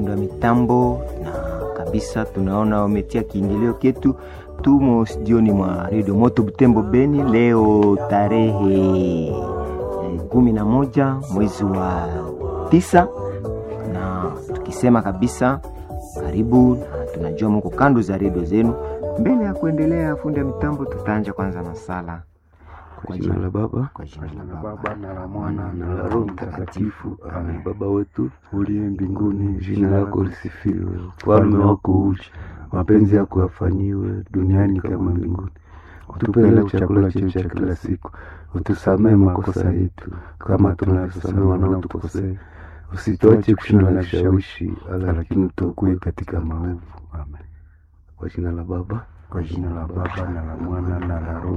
fundi wa mitambo, na kabisa tunaona wametia kiingilio ketu. Tumo studioni mwa redio Moto Butembo Beni leo tarehe eh, kumi na moja mwezi wa tisa, na tukisema kabisa karibu, na tunajua mko kando za redio zenu. Mbele ya kuendelea, fundi wa mitambo, tutaanja kwanza na sala Kwa jina la Baba kwa jina la la Baba Baba na la Mwana na la Roho Mtakatifu. Amen. Baba wetu uliye mbinguni, jina lako lisifiwe, ufalme wako uje, mapenzi yako yafanyiwe duniani kama mbinguni. Utupe leo chakula chetu cha kila siku, utusamehe makosa yetu kama tunavyosamehe wanaotukosea, usituache kushindwa na vishawishi, lakini utuokoe katika maovu. Amen. Kwa jina la Baba kwa jina la Baba na la Mwana na la Roho